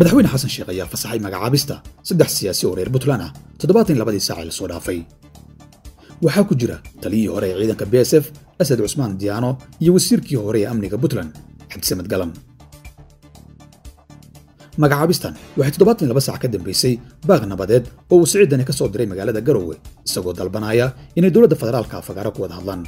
madaxweyne xasan sheekh ayaa fasaxay magacaabista saddex siyaasi oo reer puntland ah toddobaatan labadii saac ee lasoo dhaafay waxaa ku jira taliyihii hore ee ciidanka b s f asad cusmaan diyaano iyo wasiirkii hore ee amniga puntland cabdisamed galan magacaabistan waxay toddobaatan laba saac ka dambaysay baaq nabadeed oo uu siciidani ka soo diray magaalada garowe isagoo dalbanaya inay dowladda federaalka afagaaro ku wada hadlaan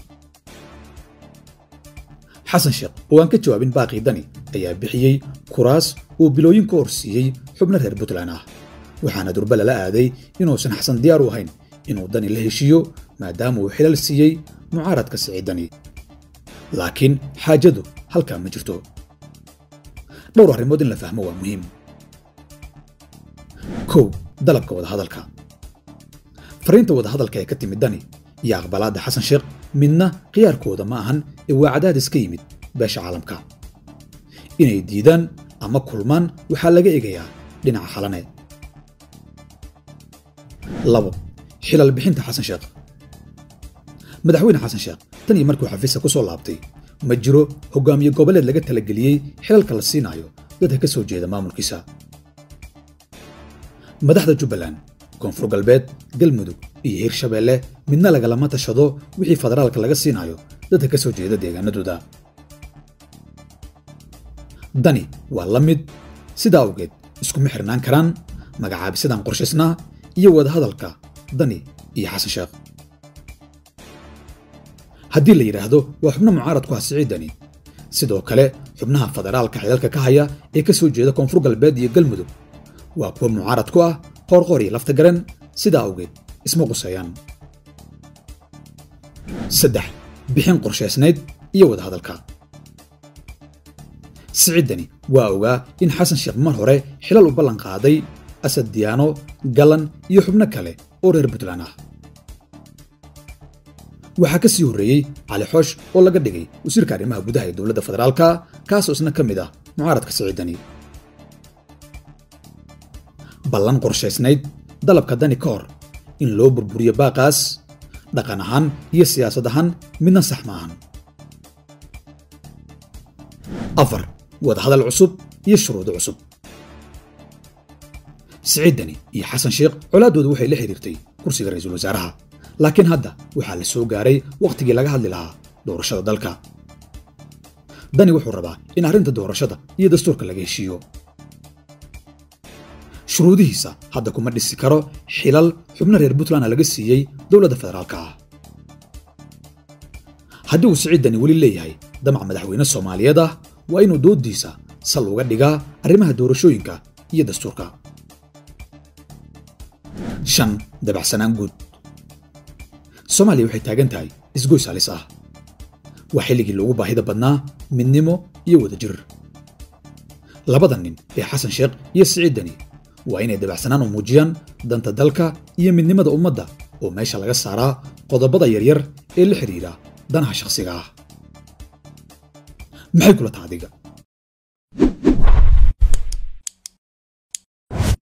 xasan sheekh oo aan ka jawaabin baaqii dani ayaa bixiyey kuraas uu bilooyin ka horsiiyey xubno reer puntland ah waxaana durba lala aaday inuusan xasan diyaar u ahayn inuu dani la heshiiyo maadaama uu xilal siiyey mucaaradka siciidani laakiin xaajadu halkaa ma jirto dhowr arrimood in la fahmo waa muhiim kow dalabka wadahadalka fariinta wadahadalka ee ka timid dani iyo aqbalaadda xasan sheekh midna khiyaarkooda ma ahan ee waa cadaadis ka yimid beesha caalamka inay diidaan ama kulmaan waxaa laga egayaa dhinaca xalane labo xilal bixinta xasan sheekh madaxweyne xasan sheekh tan iyo markuu xafiiska ku soo laabtay ma jiro hogaamiye goboleed laga talageliyey xilalka la siinaayo dadka ka soo jeeda maamulkiisa madaxda jubbaland koonfur galbeed galmudug iyo hirshabeelle midna lagalama tashado wixii federaalka laga siinaayo dadka ka soo jeeda deegaanadooda dani waa la mid sidaa awgeed iskuma xirnaan karaan magacaabisadan qorshaysnaa iyo wadahadalka dani iyo xasan sheekh haddii la yidhaahdo waa xubno mucaarad ku ah siciidani sidoo kale xubnaha federaalka xilalka ka haya ee ka soo jeeda koonfur galbeed iyo galmudug waa kuwa mucaarad ku ah qoorqoor iyo lafta garan sidaa awgeed isma quseeyaan saddex bixin qorshaysnayd iyo wadahadalka siciidani waa ogaa in xasan sheekh mar hore xilal u ballan qaaday asad diyaano galan iyo xubno kale oo reer puntland ah waxaa ka sii horreeyey cali xoosh oo laga dhigay wasiirka arrimaha gudaha ee dowladda federaalka kaasoo isna ka mid ah mucaaradka siciidani ballan qorshaysnayd dalabka dani ka hor in loo burburiyo baaqaas dhaqan ahaan iyo siyaasad ahaan midna sax ma ahan afar wadahadal cusub iyo shuruudo cusub siciidani iyo xasan sheekh colaaddooda waxay la xiriirtay kursiga ra'iisul wasaaraha laakiin hadda waxaa la soo gaaray wakhtigii laga hadli lahaa doorashada dalka dani wuxuu rabaa in arrinta doorashada iyo dastuurka laga heshiiyo shuruudihiisa hadda kuma dhisi karo xilal xubno reer puntlandna laga siiyey dowladda federaalka ah haddii uu siciidani weli leeyahay damac madaxweyne soomaaliyeed ah waa inuu dooddiisa sal uga dhigaa arrimaha doorashooyinka iyo dastuurka shan dabacsanaan guud soomaaliya waxay taagan tahay isgoys halis ah waa xilligii loogu baahida badnaa midnimo iyo wadajir labada nin ee xasan sheekh iyo siciidani waa inay dabacsanaan u muujiyaan danta dalka iyo midnimada ummadda oo meesha laga saaraa qodobada yaryar ee la xidhiidha danaha shakhsiga ah maxay kula taha adiga